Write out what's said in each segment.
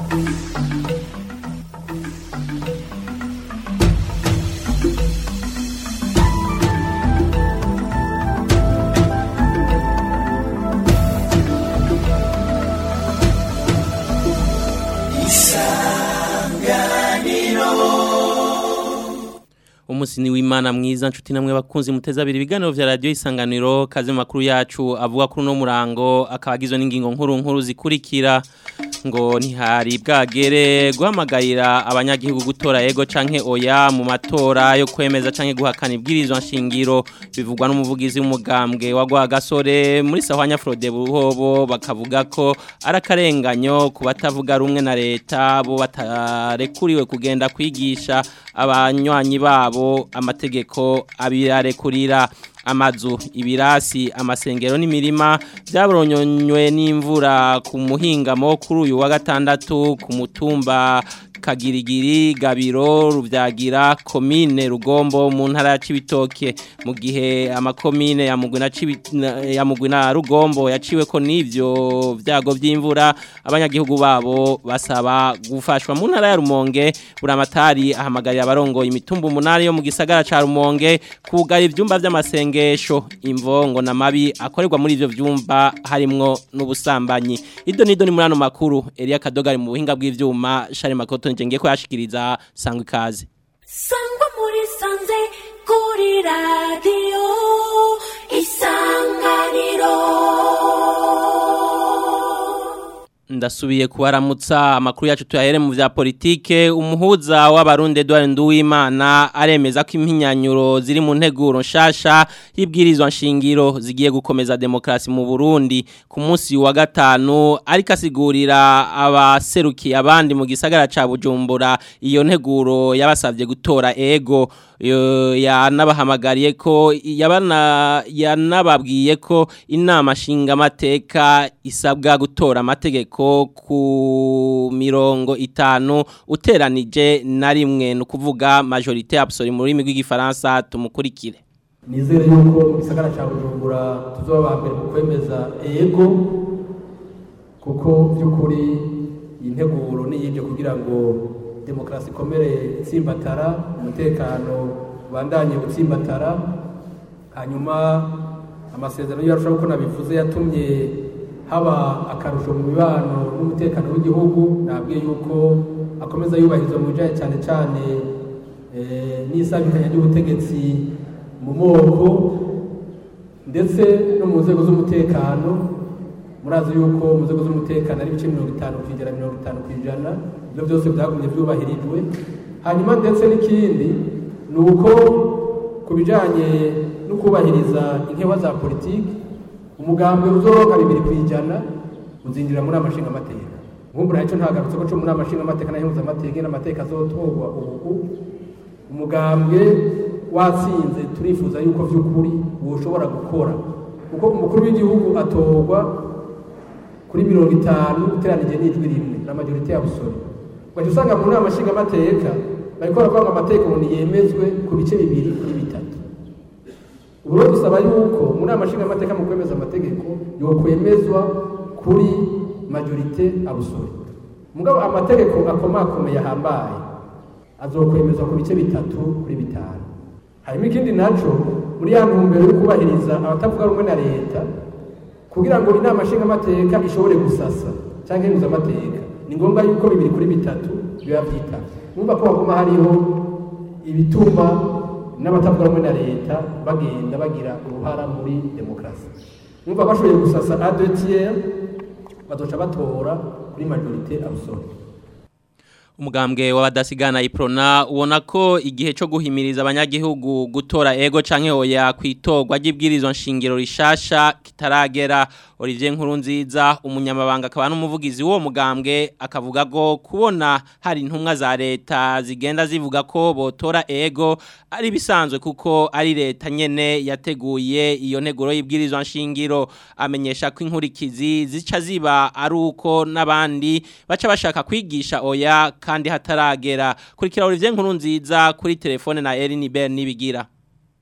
umusini w'imana mwiza nshuti namwe bakunzi muteza abiri ibiganiro vya radio isanganiro kaze mu makuru yacu avuga kuri no murango akabagizwe n'ingingo nkuru nkuru zikurikira ngo ntihari bwagere guhamagarira abanyagihugu gutora ego canke oya mu matora yo kwemeza canke guhakana ibwirizwa nshingiro bivugwa n'umuvugizi w'umugambwe wa Rwagasore muri Sahwanya Frode Buhobo bakavuga ko arakarenganyo ku batavuga rumwe na leta bo batarekuriwe kugenda kwigisha abanywanyi babo amategeko abirarekurira amazu ibirasi amasengero n'imirima byaboronyonywe n'imvura ku muhingamo kuri uyu wa gatandatu ku mutumba kagirigiri gabiro rubyagira komine rugombo mu ntara ya cibitoke mu gihe amakomine ya mugwi na ya mugwi na rugombo yaciwe ko n'ivyo vyago vy'imvura abanyagihugu babo basaba gufashwa mu ntara ya rumonge buramatari ahamagarira abarongoye imitumba umunani yo mu gisagara ca rumonge kugara ivyumba vy'amasengesho imvongo na mabi akorerwa muri ivyo vyumba harimwo n'ubusambanyi ido nido ni muri ano makuru Elia Kadogari mu buhinga bw'ivyuma Shari Makoto ngiye ko yashikiriza sangwa ikaze sangwa muri sanze kuri radio isanganiro ndasubiye kubaramutsa amakuru yacu tuyahere mu vya politike umuhuza w'abarundi Edouard Nduwimana aremeza ko impinyanyuro ziri mu nteguro nshasha y'ibwirizwa nshingiro zigiye gukomeza demokrasi mu Burundi ku munsi wa gatanu ariko asigurira abaserukiye abandi mu gisagara ca Bujumbura iyo nteguro yabasavye gutora ego yanabahamagariye ko yabana yanababwiye ko inama nshingamateka isabwa gutora amategeko ku mirongo itanu uteranije na rimwe ni ukuvuga majorite absolue mu rurimi rw'igifaransa tumukurikire nizere yuko mu gisagara cya bujumbura tuzoba ba mbere mu kwemeza ego kuko by'ukuri iyi nteguro niyibyo kugira ngo demokarasi ikomere itsimbatara umutekano ubandanye utsimbatara hanyuma amasezerano yacu uko nabivuze yatumye haba akarusho mu mibano n'umutekano w'igihugu nabwiye yuko akomeza yubahirizwa mu bijyanye cyane cyane n'isabikanya ry'ubutegetsi mu moko ndetse no mu nzego z'umutekano murazi yuko mu nzego z'umutekano ari ibice mirongo itanu ku ijana mirongo itanu ku ijana ibyo byose byagumye byubahirijwe hanyuma ndetse n'ikindi ni uko ku bijyanye no kubahiriza inkewa za politiki umugambwe uzoroka bibiri ku ijana uzinjira muri amashinga amateka nkumbura icyo ntagarutse ko cyo muri amashinga amateka n'ayihuza amateka n'amateka azotorwa ubu umugambwe watsinze turifuza yuko by'ukuri ushobora gukora kuko umukuru w'igihugu atorwa kuri mirongo itanu uteranije n'ijwi rimwe na majorite ya busore ugahita usanga mu nama nshingamateka bariko baravuga ngo amategeko umuntu yemezwe ku bice bibiri kuri bitatu ubu rero dusaba yuko mu nama nshingamateka mu kwemeza amategeko yokwemezwa kuri majorite abusore mugabo amategeko akomakomeye ahambaye azokwemezwa ku bice bitatu kuri bitanu hanyuma ikindi naco muri ya ntumbero yo kubahiriza abatavuga rumwe na leta kugira ngo inama nshingamateka ishobore gusasa cyangwa ihuza amateka ni ngombwa yuko bibiri kuri bitatu biba byitaba numva ko haguma hariho ibituma n'abatavuga rumwe na leta bagenda bagira uruhara muri demokarasi numva bashoboye gusasa adetier bazoca batora kuri majorite abusore umugambwe w'abadasigana iprona ubona ko igihe cyo guhimiriza abanyagihugu gutora ego canke oya kwitorwa ry'ibwirizwa nshingiro rishasha kitaragera Olivier Nkurunziza umunyamabanga akaba n'umuvugizi w'uwo mugambwe akavuga ko kubona hari intumwa za leta zigenda zivuga ko botora ego ari bisanzwe kuko ari leta nyene yateguye iyo nteguro y'ibwirizwa nshingiro amenyesha ko inkurikizi zica ziba ari uko n'abandi baca bashaka kwigisha oya kandi hataragera kurikira Olivier Nkurunziza kuri telefone na Eline Ben nibigira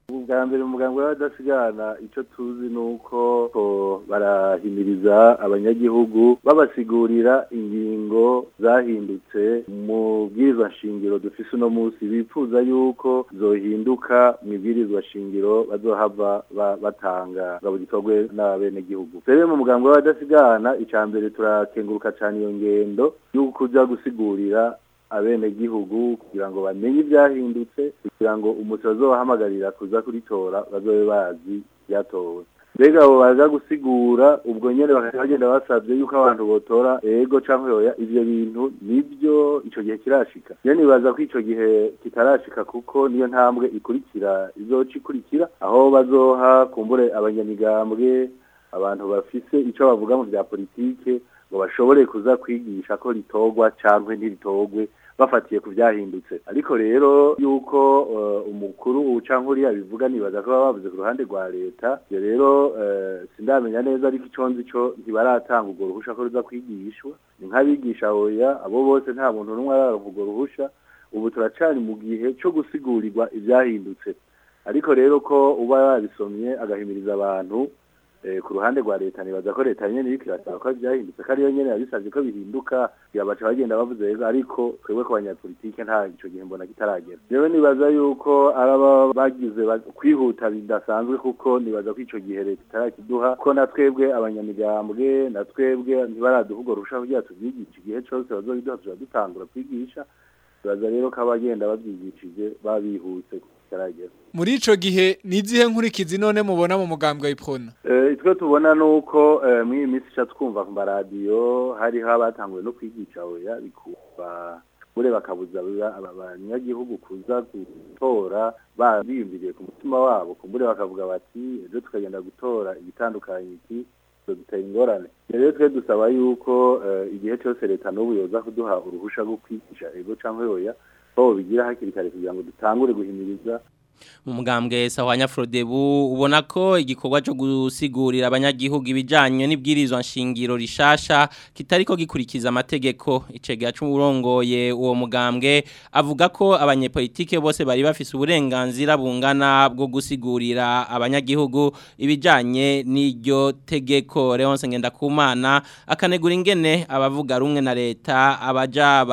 ubwa mbere umuganga w'abadasigana icyo tuzi ni uko ko barahimiriza abanyagihugu babasigurira ingingo zahindutse mu bwirizwa nshingiro dufise uno munsi bifuza yuko zohinduka mu ibwirizwa shingiro bazohava ba- batanga ngo gikorwe n'abenegihugu rero mu muganga w'abadasigana icya mbere turakenguruka cyane iyo ngendo y'uko kuja gusigurira abenegihugu kugira ngo bamenye ibyahindutse kugira ngo umuti bazobahamagarira kuza kuritora bazobe bazi ibyatowe mbega abo baza gusigura ubwo nyene bakajya bagenda basabye yuko abantu botora ego canke oya ivyo bintu nivyo ico gihe kirashika rero nibaza ko ico gihe kitarashika kuko niyo ntambwe ikurikira izoca ikurikira aho bazoha kumbure abanyamigambwe abantu bafise ico bavuga mu vya politike ngo bashobore kuza kwigisha ko ritorwa cankwe ntiritogwe bafatiye ku byahindutse ariko rero yuko uh, umukuru ucanke uriya bivuga nibaza ko baba bavuze ku ruhande rwa leta ibyo rero uh, sindamenya neza ariko ico nzi co ntibaratanga urwo ruhusha ko ruza kwigishwa ni nk'abigisha oya abo bose nta muntu n'umwe araronka urwo ruhusha ubu turacari mu gihe co gusigurigwa ivyahindutse ariko rero ko uba yabisomye agahimiriza abantu eh, ku ruhande rwa leta nibaza ko leta nyene iriko irasaba ko byahindutse ko ariyo nyene yabisavye ko bihinduka baca bagenda bavuze rero ariko twebwe ku banyapolitike nta ico gihe mbona kitaragera jewe nibaza yuko araba bagize ba- kwihuta bidasanzwe kuko nibaza ko ico gihe leta itarakiduha ko na twebwe abanyamigambwe na twebwe ntibaraduha urwo ruhusha kugira tuvyigishe igihe cose bazobiduha tuza dutangura kwigisha nibaza rero ko abagenda bavyigishije babihuse kitaragera muri ico gihe nizihe nkurikizi none mubona mu mugambwe w'iprona Eh, itwe tubona nuko eh, muri iyi minsi ica twumva ku maradiyo hariho abatanguye no kwigisha oya bikumva bure bakabuza aba- aba- abanyagihugu kuza gutora ba- biyumviriye ku mutima wabo kumbure bakavuga bati ejo tukagenda gutora igitandukanye iki dutera ingorane rero twe dusaba yuko eh, igihe cyose leta n'ubu yoza kuduha uruhusha rwo kwigisha ego cyangwa oya ko bigira hakiri kare kugira ngo dutangure guhimiriza mu mugambwe sahwanya Frodebu ubona ko igikorwa cyo gusigurira abanyagihugu ibijanye n'ibwirizwa nshingiro rishasha kitariko gikurikiza amategeko icega cy'urongoye uwo mugambwe avuga ko abanyepolitike bose bari bafise uburenganzira bungana bwo gusigurira abanyagihugu ibijanye n'iryo tegeko Leonce Ngendakumana akanegura ingene abavuga rumwe na leta abaja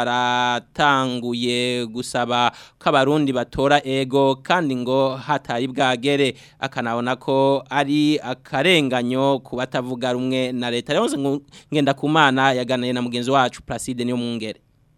baratanguye gusaba ko abarundi batora ego kandi ngo hatari bwagere akanabona ko ari akarenganyo ku batavuga rumwe na leta rero ngenda kumana yaganiriye na mugenzi wacu Placide niyo mwungere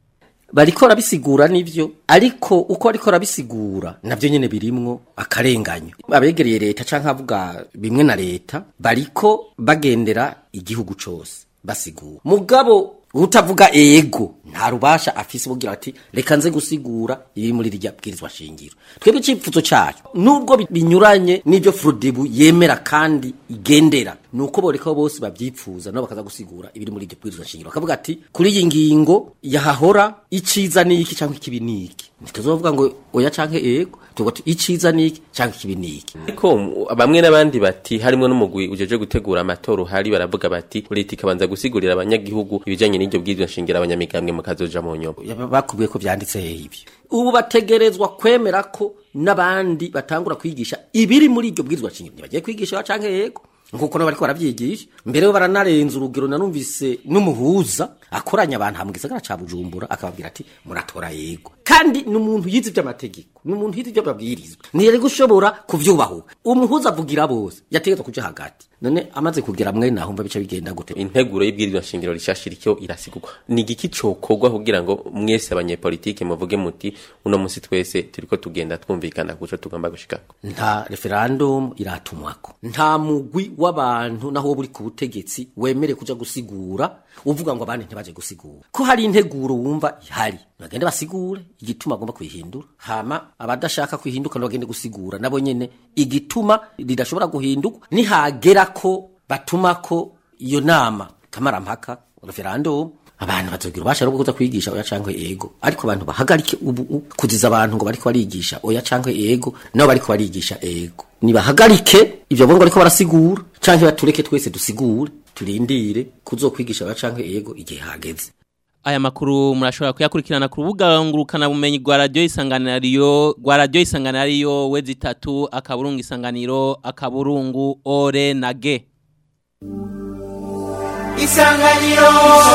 bariko rabisigura nivyo ariko uko ariko rabisigura navyo nyene birimwo akarenganyo abegereye leta canke avuga bimwe na leta bariko bagendera igihugu cose basigura mugabo utavuga ego nta rubasha afise bugira ati reka nze gusigura ibi muri rya bwirizwa shingiro twebwe icipfuzo cyacu nubwo bi- binyuranye n'ibyo Frodebu yemera kandi igendera nuko boreka bose bavyipfuza no bakaza gusigura ibiri muri iryo bwirizwa shingiro bakavuga ati kuri iyi ngingo yahahora iciza niki canke ikibi niki ntituzovuga ngo oya canke ego tuvuga ati iciza niki canke ikibi niki ariko mu- bamwe n'abandi bati harimo n'umugwi ujeje gutegura amatora uhari baravuga bati leta ikabanza gusigurira abanyagihugu ibijanye n'iryo bwirizwa nshingiro abanyamigambwe mukazoja mu nyobo Yaba- bakubwiye ko byanditse ibyo ubu bategerezwa kwemera ko n'abandi batangura kwigisha ibiri muri iryo bwirizwa shingiro ntibagiye kwigisha canke yego nkuko nabo bariko baravyigisha mbere yo baranarenza urugero nanumvise n'umuhuza akoranya abantu hamwe gisagara ca Bujumbura akababwira ati muratora yego kandi ni umuntu yize ivy'amategeko ni umuntu yize ivy'amabwirizwa ntiyari gushobora kuvyubahuka umuhuza avugira bose yategetswe kuja hagati none amaze kugira mwe nahumva bica bigenda gute integuro y'ibwirizwa nshingiro rishasha iriko irasigurwa ni igiki cokorwa kugira ngo mwese abanyepolitike muvuge muti uno musi twese turiko tugenda twumvikana kuco tugomba gushikako nta referendum iratumwako nta mugwi w'abantu naho wowe uri ku butegetsi wemere kuja gusigura uvuga ngo abandi ntibaje gusigura ko hari integuro wumva ihari bagende basigure igituma agomba kwihindura hama abadashaka kwihinduka no bagende gusigura nabo nyene igituma ridashobora guhinduka nihagera ko batuma ko iyo nama kamarampaka referendum abantu bazogira ubasha rwo kuza kwigisha oya cankwe ego ariko abantu bahagarike ubu u- kuziza abantu ngo bariko barigisha oya cankwe ego nabo bariko barigisha ego nibahagarike ivyo bongo bariko barasigura canke batureke twese dusigure turindire kuzokwigisha oya cankwe ego igihe hageze Aya makuru murashobora kuyakurikirana ku rubuga ngurukana bumenyi rwa radio isanganiro rwa radio isanganiro wezi itatu akaburungu isanganiro akaburungu ore na ge Isanganiro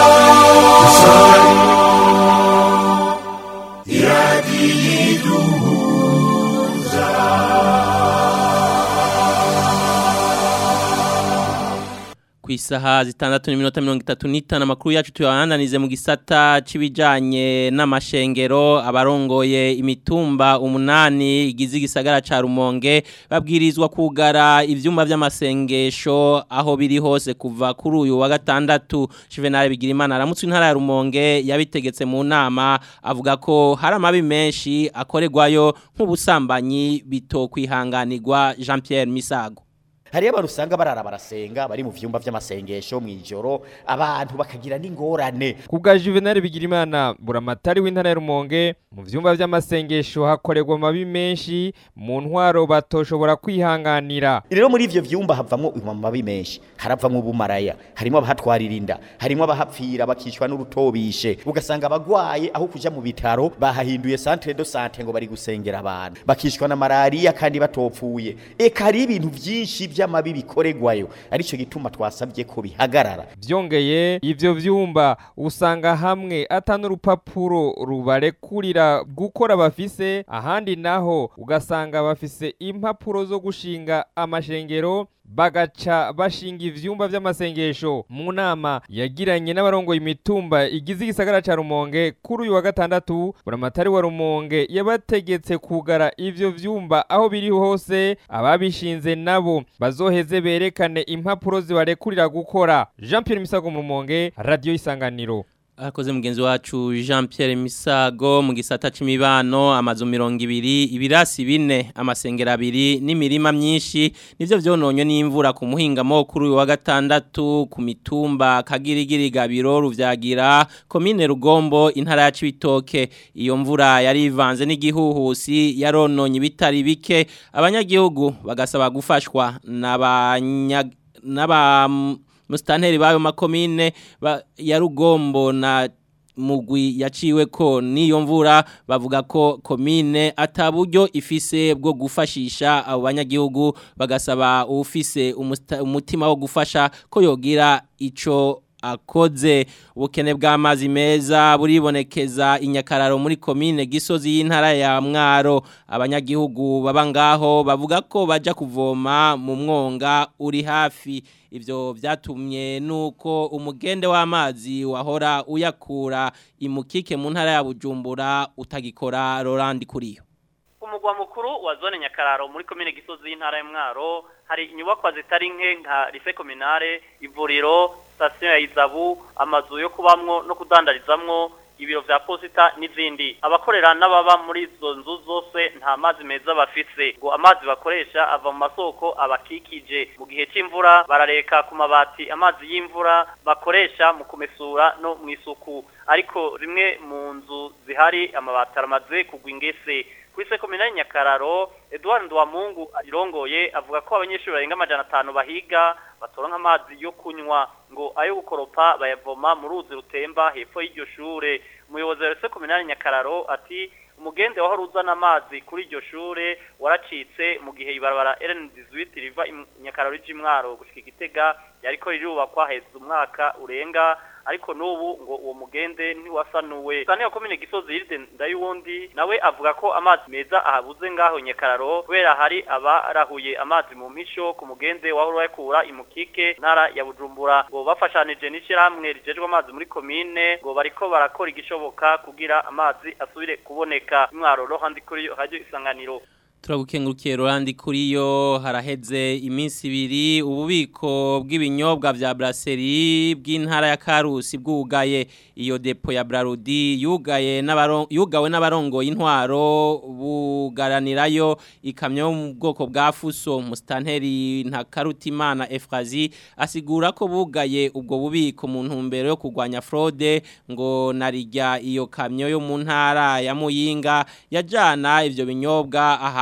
ku isaha zitandatu n'iminota mirongo itatu n'itanu amakuru yacu tuyabananize mu gisata c'ibijanye n'amashengero abarongoye imitumba umunani igize igisagara ca Rumonge babwirizwa kugara ivyumba vy'amasengesho aho biri hose kuva kuri uyu wa gatandatu Juvenal Bigirimana aramutse intara ya Rumonge yabitegetse mu nama avuga ko hari amabi menshi akorerwayo nk'ubusambanyi bitokwihanganirwa Jean Pierre Misago hariyo abantu usanga barara barasenga bari mu vyumba vy'amasengesho mw'ijoro abantu bakagira n'ingorane kubwa Juvenal Bigirimana buramatari w'intara ya Rumonge mu vyumba vy'amasengesho hakorerwa amabi menshi mu ntwaro batoshobora kwihanganira rero muri ivyo vyumba havamwo amabi menshi haravamwo ubumaraya harimo abahatwarira inda harimo abahapfira bakicwa n'urutobishe ugasanga abagwaye aho kuja mu bitaro bahahinduye centre de santé ngo bari gusengera abantu bakicwa na malaria kandi batopfuye eka hari ibintu vyinshi vy'amabi bikoregwayo arico gituma twasabye ko bihagarara vyongeye ivyo vyumba usanga hamwe atanu urupapuro rubarekurira gukora bafise ahandi naho ugasanga bafise impapuro zo gushinga amashengero bagaca bashinga ivyumba vy'amasengesho mu nama yagiranye n'abarongoye imitumba igize igisagara ca Rumonge kuri uyu wa gatandatu buramatari wa Rumonge yabategetse kugara ivyo vyumba aho biri hose ababishinze nabo bazoheze berekane impapuro zibarekurira gukora Jean Pierre Misago mu Rumonge Radio Isanganiro Akoze mugenzi wacu Jean Pierre Misago mu gisata c'imibano amazu 200 ibirasi bine amasengera abiri n'imirima myinshi nivyo vyononye n'imvura ku muhinga mo kuri uyu wa gatandatu ku mitumba kagirigiri gabiro ruvyagira komine Rugombo intara ya Cibitoke iyo mvura yari ivanze n'igihuhusi yarononye bitari bike abanyagihugu bagasaba gufashwa n'abanya n'aba musitanteri bayo makomine ya rugombo na mugwi yaciwe ko niyo mvura bavuga ko komine ataburyo ifise bwo gufashisha abo banyagihugu bagasaba ufise umutima wo gufasha ko yogira ico akoze ubukene bw'amazi meza buribonekeza inyakararo muri komine gisozi y'intara ya mwaro abanyagihugu baba ngaho bavuga ko baja kuvoma mu mwonga uri hafi ivyo vyatumye nuko umugende w'amazi wahora uyakura imukike mu ntara ya Bujumbura utagikora Roland kuriyo umugwa mukuru wa zone nyakararo muri komine gisozi y'intara ya mwaro hari inyubakwa zitari nke nka lycée communale ivuriro station ya izabu amazu yo kubamwo no kudandarizamwo ibiro vya posita n'izindi abakorera n'ababa muri izo nzu zose nta mazi meza bafise ngo amazi bakoresha ava mu masoko abakikije mu gihe c'imvura barareka ku mabati amazi y'imvura bakoresha mu kumesura no mu isuku ariko rimwe mu nzu zihari amabati aramaze kugwa ingese kwise komine Nyakararo Edouard Ndwamungu irongoye avuga ko abanyeshuri barenga amajana atanu bahiga batoronka amazi yo kunywa ngo ayo gukoropa bayavoma mu ruzi rutemba hepfo y'iryo shure umuyobozi wa komine Nyakararo ati umugende wahora uzana amazi kuri iryo shure waracitse mu gihe ibarabara RN18 riva Nyakararo rije imwaro gushika igitega yariko rirubakwa heza umwaka urenga ariko n'ubu ngo uwo mugende ntiwasanuwe sani ya komine gisozi yiride ndayuwundi nawe avuga ko amazi meza ahabuze ngaho nyakararo kubera hari abarahuye amazi mu mpisho ku mugende wahora uyakura imukike ntara ya bujumbura ngo bafashanije n'ishyirahamwe rijejwe amazi muri komine ngo bariko barakora igishoboka kugira amazi asubire kuboneka imwaro rohandi kuri radio isanganiro turagukengurukiye Rolandi kuri yo haraheze iminsi ibiri ububiko bw'ibinyobwa vya brasserie bw'intara ya Karusi bwugaye iyo depo ya Brarudi yugaye n'abaron yugawe n'abarongo intwaro bugaranirayo ikamyo mu bwoko bwa Fuso mustanteri nta Karutimana Efrazi asigura ko bugaye ubwo bubiko mu ntumbero yo kugwanya fraude ngo narijya iyo kamyo yo mu ntara ya Muyinga yajana ivyo binyobwa aha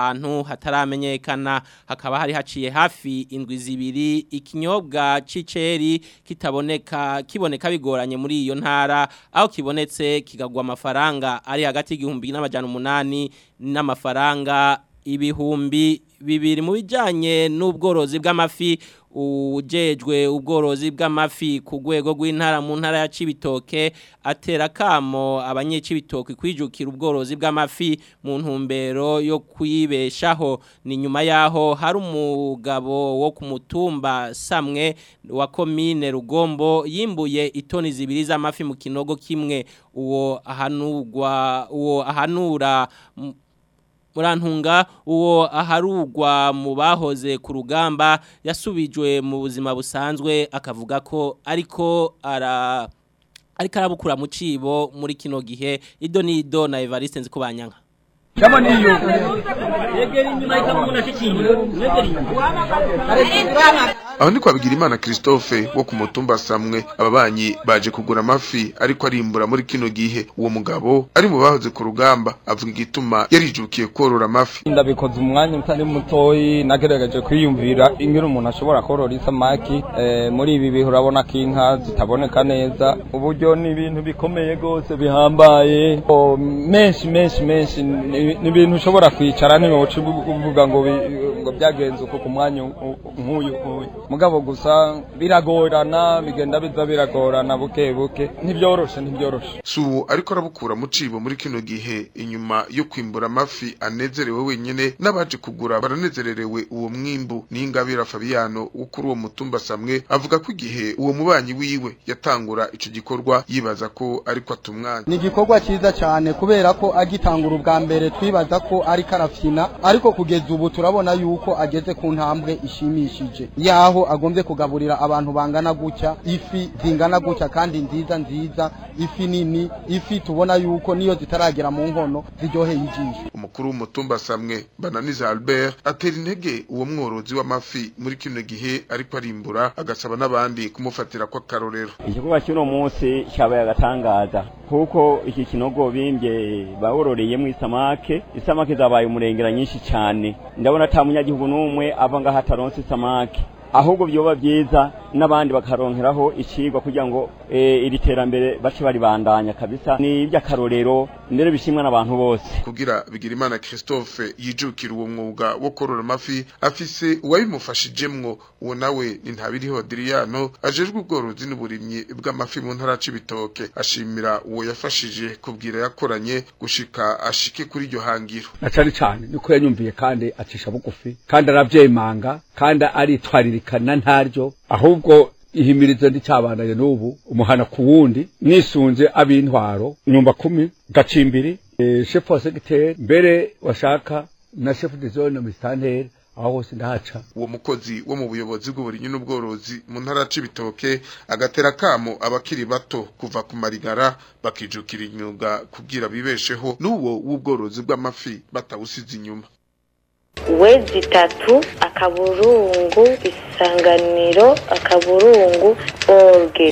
ahantu hataramenyekana hakaba hari haciye hafi indwi zibiri ikinyobwa c'iceri kitaboneka kiboneka bigoranye muri iyo ntara aho kibonetse kigagwa amafaranga ari hagati y'igihumbi n'amajana umunani n'amafaranga ibihumbi bibiri mu bijanye n'ubworozi bw'amafi ujejwe ubworozi bw'amafi ku rwego rw'intara mu ntara ya Cibitoke atera kamo abanyecibitoke kwijukira ubworozi bw'amafi mu ntumbero yo kwibeshaho ni nyuma yaho hari umugabo wo ku mutumba samwe wa komine rugombo yimbuye itoni zibiri z'amafi mu kinogo kimwe uwo ahanurwa uwo ahanura murantunga uwo aharugwa mu bahoze ku rugamba yasubijwe mu buzima busanzwe akavuga ko ariko ara ariko arabukura mu cibo muri kino gihe ido ni ido na Evariste nzi kubanyanga kama niyo aho ni kwabigira imana christophe wo ku mutumba samwe ababanyi baje kugura amafi ariko arimbura muri kino gihe uwo mugabo ari mu bahoze ku rugamba avuga igituma yarijukiye korora amafi ndabikoze umwanya utari mutoyi nagerageje kwiyumvira ingene umuntu ashobora korora isamaki eh, muri ibi bihe urabona ko inka zitaboneka neza uburyo ni ibintu bikomeye rwose bihambaye oh, menshi menshi menshi ni ni ibintu ushobora kwicara ntiwoca uvuga ngo bi- ngo byagenze uko ku mwanya u- nk'uyu nk'uyu mugabo gusa biragorana bigenda biza biragorana buke buke ntibyoroshe ntibyoroshe subu ariko arabukura mu cibo muri kino gihe inyuma yo kwimbura amafi anezerewe wenyene n'abaje kugura baranezererewe uwo mwimbu n'ingabira Fabiano wo kuri uwo mutumba samwe avuga ko igihe uwo mubanyi wiwe yatangura ico gikorwa yibaza ko ariko atumwanya ni igikorwa cyiza cyane kubera ko agitangura ubwa mbere twibaza ko ari karafyina ariko kugeza ubu turabona yuko ageze ku ntambwe ishimishije yaho agombye kugaburira abantu bangana gutya ifi zingana gutya kandi nziza nziza ifi nini ifi tubona yuko niyo zitaragera mu nkono ziryoheye ijisho umukuru w'umutumba samwe bananiza Albert atera intege uwo mworozi w'amafi muri kino gihe ariko arimbura agasaba n'abandi kumufatira ko akarorero igikorwa cy'uno munsi cyabaye agatangaza kuko iki kinogo bimbye bawuroreyemo isamake isamake zabaye umurengera nyinshi cyane ndabona ata munyagihugu n'umwe ava ngaho ataronse isamake ahubwo byoba byiza n'abandi bakaronkeraho ikigwa kugira ngo eh, iri terambere bace baribandanya kabisa ni iby'akarorero mbere bishimwa n'abantu bose kugira bigira imana Christophe yijukira uwo mwuga wo korora amafi afise uwabimufashijemwo uwo nawe ni ntabiriho Adriano ajejwe ubworozi n'uburimyi bw'amafi mu ntara c'ibitoke ashimira uwo yafashije kubwira yakoranye gushika ashike kuri iryo hangiro na cane cane niko yanyumviye kandi acisha bugufi kandi aravyemanga kandi aritwaririkana ntaryo ahubwo ihimirizo ndicabananye n'ubu umuhana ku wundi nisunze ab'intwaro nyumba kumi gacimbiri e, chef wa secretary mbere washaka na chef de zone mistanteri aho hose ndahaca uwo mukozi wo mu buyobozi bw'uburimyi n'ubworozi mu ntara c'ibitoke agatera kamo abakiri bato kuva ku marigara bakijukira imyuga kugira bibesheho n'uwo w'ubworozi bw'amafi batawusize inyuma wezi itatu akaburungu isanganiro akaburungu orge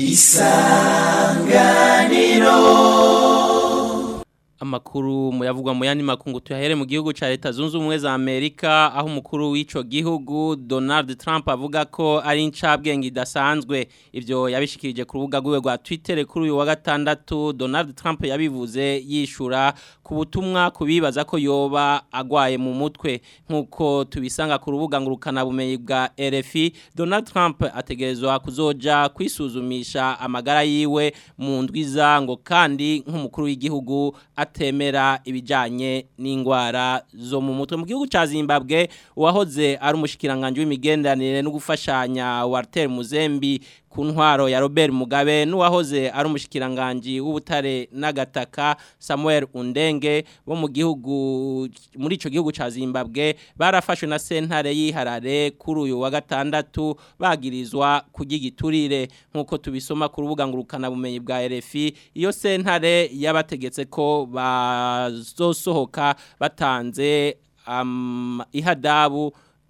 Amakuru muyavugwa mu yandi makungu tuyahere mu gihugu ca leta zunze ubumwe za Amerika aho umukuru w'ico gihugu Donald Trump avuga ko ari incabwenge idasanzwe ivyo yabishikirije ku rubuga rwiwe rwa Twitter kuri uyu wa gatandatu Donald Trump yabivuze yishura ku butumwa kubibaza ko yoba agwaye mu mutwe nkuko tubisanga ku rubuga ngurukana bumenyi bwa RFI Donald Trump ategerezwa kuzoja kwisuzumisha amagara yiwe mu ndwiza ngo kandi nk'umukuru w'igihugu atemera ibijanye n'ingwara zo mu mutwe mu gihugu ca Zimbabwe uwahoze ari umushikiranganje w'imigenderanire no gufashanya Walter Muzembi ku ntwaro ya Robert Mugabe n'uwahoze ari umushikiranganje w'ubutare n'agataka Samuel Undenge bo mu gihugu muri ico gihugu ca Zimbabwe barafashwe na sentare yiharare kuri uyu wa gatandatu bagirizwa kugigiturire nkuko tubisoma ku rubuga ngurukana bumenyi bwa RFI iyo sentare yabategetse ko bazosohoka batanze um, ihadabu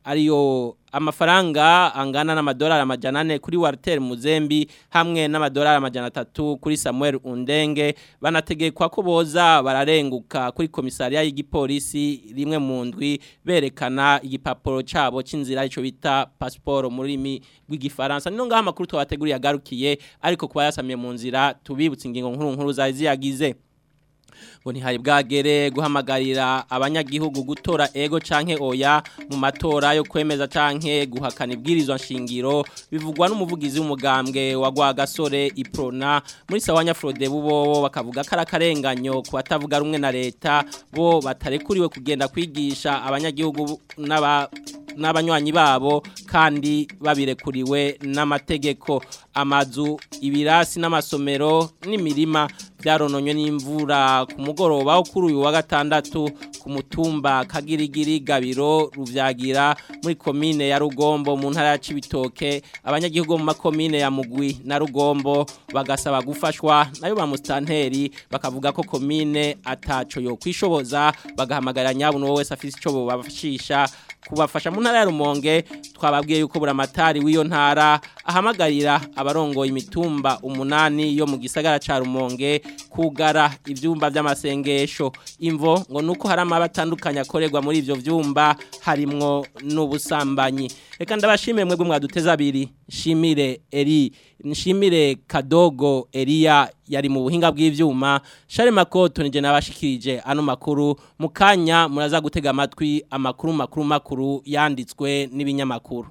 ariyo amafaranga angana n'amadolari amajana ane kuri Walter Muzembi hamwe n'amadolari amajana atatu kuri Samuel Undenge banategekwa ko boza bararenguka kuri komisariya y'igipolisi rimwe mu ndwi berekana igipapuro cabo c'inzira ico bita passport mu rurimi rw'igifaransa nino ngaha amakuru twabateguriye agarukiye ariko kuba yasamiye mu nzira tubibutse ingingo nkuru nkuru zari ziyagize ngo ntihari bwagere guhamagarira abanyagihugu gutora ego canke oya mu matora yo kwemeza canke guhakana ibwirizwa nshingiro bivugwa n'umuvugizi w'umugambwe wa Rwagasore Iprona muri Sawanya Frode bubo bakavuga ko arakarenganyo ku batavuga rumwe na leta bo batarekuriwe kugenda kwigisha abanyagihugu n'aba n'abanywanyi babo kandi babirekuriwe n'amategeko amazu ibirasi n'amasomero n'imirima byarononywe n'imvura ku mugoroba wo kuri uyu wa gatandatu ku mutumba kagirigiri gabiro ruvyagira muri komine ya Rugombo mu ntara ya Cibitoke abanyagihugu mu makomine ya Mugwi na Rugombo bagasaba gufashwa nayo ba mustanteri bakavuga ko komine ataco yo kwishoboza bagahamagarira nyabuno wese afise ico bobafashisha kubafasha mu ntara ya Rumonge twababwiye yuko buramatari w'iyo ntara ahamagarira abarongoye imitumba umunani yo mu gisagara ca Rumonge kugara ivyumba vy'amasengesho imvo ngo nuko hari amabatandukanye akorerwa muri ivyo vyumba harimwo n'ubusambanyi reka ndabashimire mwebwe mwaduteza abiri shimire eri nshimire kadogo Elia yari mu buhinga bw'ivyuma Share Makoto nije nabashikirije ano makuru mukanya muraza gutega amatwi amakuru makuru makuru yanditswe n'ibinyamakuru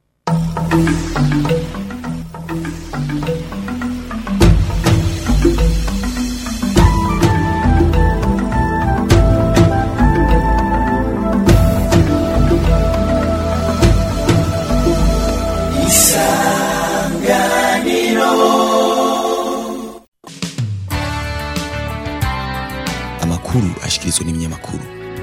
amakuru ashikirizwa n'ibinyamakuru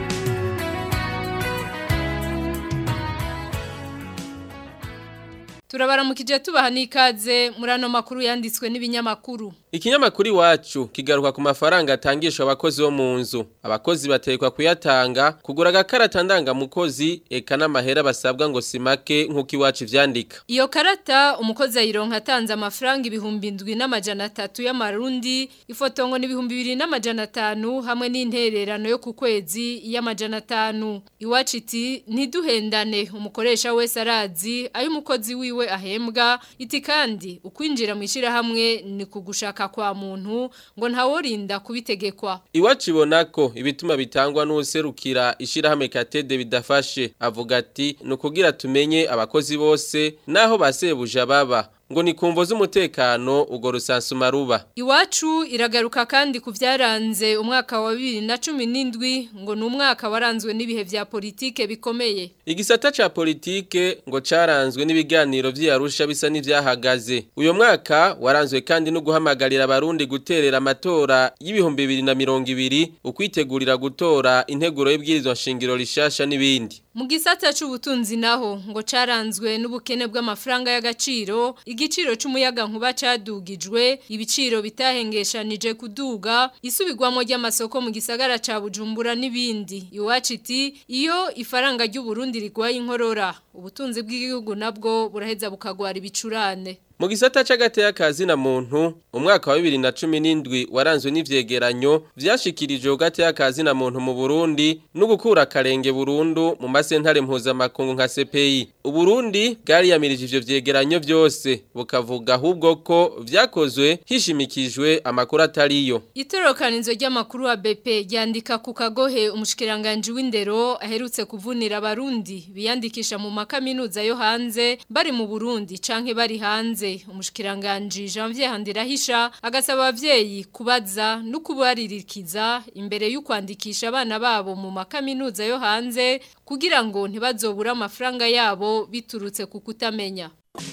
turabaramukije tubaha n'ikaze muri ano makuru yanditswe n'ibinyamakuru Ikinyamakuru iwacu kigaruka ku mafaranga atangishwa abakozi bo mu nzu. Abakozi batekwa kuyatanga kugura agakarata ndangamukozi eka n'amahera basabwa ngo simake nk'uko iwacu ivyandika. iyo karata umukozi ayironka atanze amafaranga ibihumbi ndwi n'amajana atatu y'amarundi ifoto ngo n'ibihumbi bibiri n'amajana atanu hamwe n'intererano yo ku kwezi y'amajana atanu iwacu iti ntiduhendane umukoresha wese arazi ayo umukozi wiwe ahembwa iti kandi ukwinjira mu ishyirahamwe ni kugushaka kwa muntu ngo ntaworinda kubitegekwa Iwacu ibona ko ibituma bitangwa n'userukira ishirahamwe Katede bidafashe avuga ati nukugira tumenye abakozi bose naho basebuja baba ngo ni kumvo z'umutekano ugo rusansuma ruba Iwacu iragaruka kandi ku byaranze umwaka wa bibiri na cumi n'indwi ngo ni umwaka waranzwe n'ibihe vya politike bikomeye. Igisata ca politike ngo caranzwe n'ibiganiro vy'Arusha bisa n'ivyahagaze. Uyo mwaka waranzwe kandi no guhamagarira abarundi guterera amatora y'ibihumbi bibiri na mirongo ibiri ukwitegurira gutora integuro y'ibwirizwa nshingiro rishasha n'ibindi. Mu gisata c'ubutunzi naho ngo caranzwe n'ubukene bw'amafaranga y'agaciro, igiciro c'umuyaga nkuba cadugijwe, ibiciro bitahengeshanije kuduga, isubirwamo ry'amasoko mu gisagara ca Bujumbura n'ibindi. Iwacu iti iyo ifaranga ry'u Burundi rigwaye inkorora, ubutunzi bw'igihugu nabwo buraheza bukagwara ibicurane. Mu gisata c'agateka kazi na muntu umwaka wa 2017 waranzwe n'ivyegeranyo vyashikirijwe ugateka kazi na muntu mu Burundi no gukura karenge Burundu mu masentare mpuzamakungu nka CPI. Uburundi bwari yamirije ivyo vyegeranyo vyose bukavuga ahubwo ko vyakozwe hishimikijwe amakuru atariyo. Itorokanizo ry'amakuru wa BP ryandika ku kagohe umushikiranganje w'indero aherutse kuvunira abarundi biyandikisha mu makaminuza yo hanze bari mu Burundi canke bari hanze umushikiranganje Janvier Handirahisha agasaba abavyeyi kubaza no kubaririkiza imbere y'ukwandikisha abana babo mu makaminuza yo hanze kugira ngo ntibazobura amafaranga yabo biturutse ku kutamenya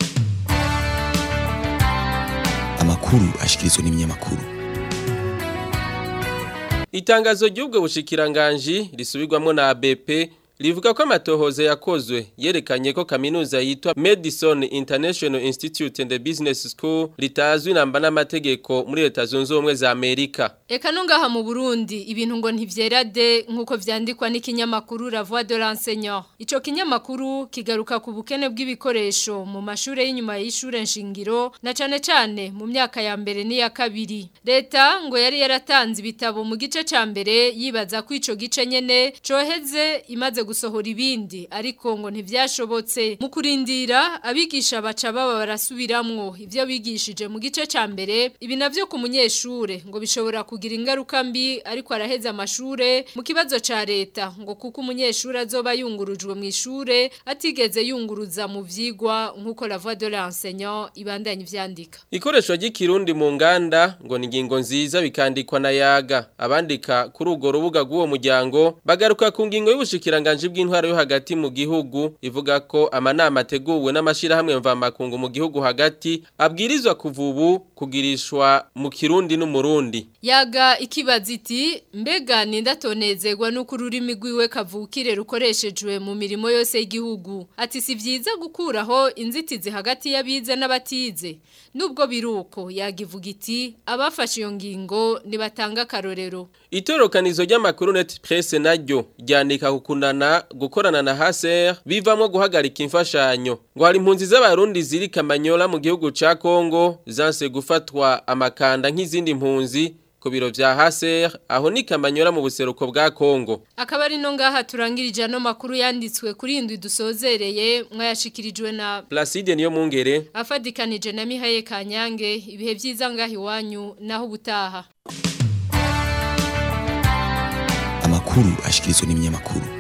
amakuru ashikirizwa n'ibinyamakuru Itangazo ry'ubwo bushikiranganji risubirwamwo na ABP rivuga ko amatohoza yakozwe yerekanye ko kaminuza yitwa Madison International Institute and Business School ritazwi namba n'amategeko muri leta zunze ubumwe za Amerika Eka no ngaha mu Burundi ibintu ngo ntivyera de nkuko vyandikwa n'ikinyamakuru La Voix de l'enseignant. Ico kinyamakuru kigaruka ku bukene bw'ibikoresho mu mashure y'inyuma y'ishure nshingiro na cane cane mu myaka ya mbere n'iya kabiri. Leta ngo yari yaratanze ibitabo mu gice ca mbere yibaza ko ico gice nyene coheze imaze gusohora ibindi ariko ngo ntivyashobotse. Mu kurindira abigisha baca baba barasubiramwo ivyo bigishije mu gice ca mbere ibi navyo ku munyeshure ngo bishobora kugira ingaruka mbi ariko araheza amashure mu kibazo ca leta ngo kuko umunyeshure azoba yungurujwe mu ishure atigeze yunguruza mu vyigwa nkuko la voix de l'enseignant ibandanye ivyandika Ikoresho ry'ikirundi mu nganda ngo ni ingingo nziza bikandikwa na yaga abandika kuri urwo rubuga rw'uwo muryango bagaruka ku ngingo y'ubushikiranganje bw'intwaro yo hagati mu gihugu ivuga ko amanama ateguwe n'amashirahamwe mvamakungu mu gihugu hagati abwirizwa kuva ubu kugirishwa mu kirundi n'umurundi Yaga ikibaza iti mbega nindatonezerwa nuko ururimi rwiwe kavukire rukoreshejwe mu mirimo yose y'igihugu ati si vyiza gukuraho inzitizi hagati y'abize n'abatize nubwo biruko yagivuga iti abafashe iyo ngingo nibatanga akarorero Itorokanizo ry'amakuru net presse naryo ryandika kukunana gukorana na HCR bivamwo guhagarika imfashanyo ngo hari impunzi z'abarundi ziri Kamanyola mu gihugu ca Kongo zanse gufatwa amakanda nk'izindi mpunzi ku biro vya HCR aho ni Kamanyola mu buseruko bwa Kongo akaba ari no ngaha turangirije ano makuru yanditswe kuri indwi dusozereye mwayashikirijwe na Placide niyo mungere afadikanije na Mihaye Kanyange ibihe vyiza ngaha iwanyu naho ubutaha amakuru ashikirizwa n'ibinyamakuru